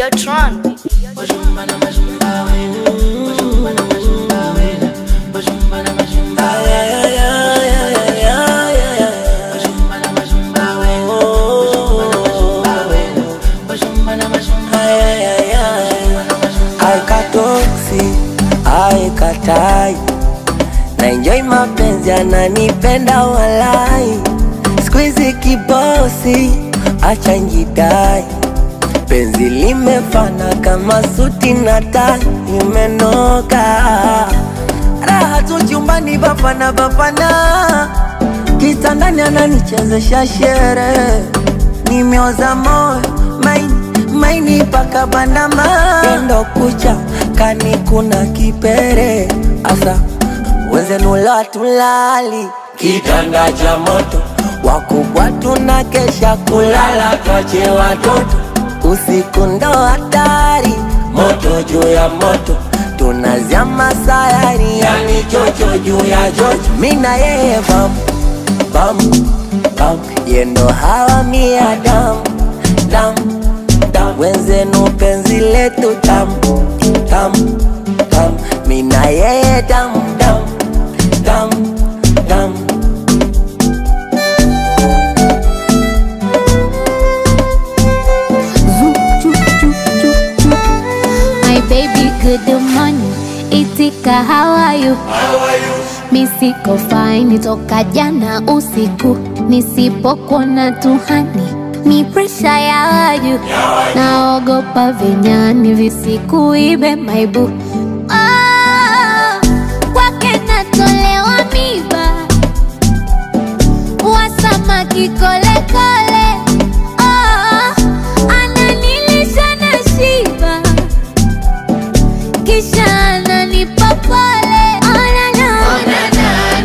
Videotron. Aikatoksi, aikatai na enjoy mapenzi, ananipenda walai, squeeze kibosi, acha njidai, penzi limefana kama suti na tai, imenoka raha tu chumbani, bapana bapana, kitandani ananichezesha shere, nimeoza moyo maini maini paka bandama endo kucha kani kuna kipere asa wenzenula tulali kitanda cha moto wakubwa tuna kesha kulala twache watoto usiku ndo hatari moto juu ya moto tunazama sayari yani chocho juu ya chocho mina yeye bam bam bam yendo hawa mia dam dam dam wenzenu penzi letu tam tam tam mina yeye dam dam dam dam My baby, good morning. Itika, how are you? Mi siko fine toka jana usiku, nisipokuona tuhani mi presha ya waju, naogopa vinyani visikuibe maibu Ah, kwake natolewa miba wasamaki kolekole Ah, ananilisha na shiba kisha ananipa pole Oh, na, na.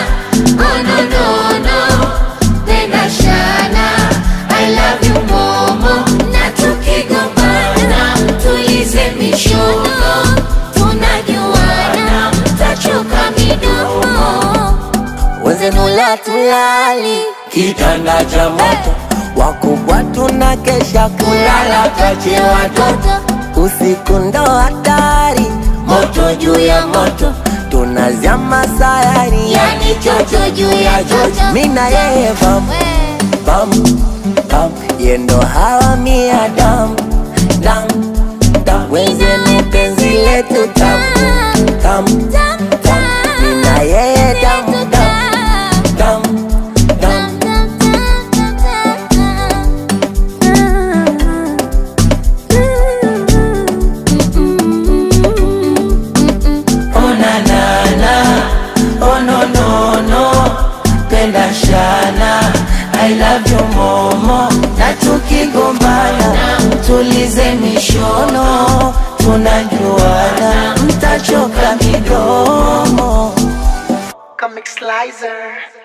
Na tukigombana, tulize mishono, tunajuana, tachoka midomo wenzenula tulali kitanda cha moto wakubwa tuna kesha kulala twache watoto usiku ndo hatari moto juu ya moto tunazama sayari yani chocho juu ya chocho mina yeye bam bam bam yendo hawa mia dam dam dam wenzeni penzi letu tam tam tam mina yeye dam dam dam dam Oh na na na, oh no no no, penda shana, I love you momo, na tukigombana, tulize mishono, tunajuana, mtachoka midomo. Comic Slicer.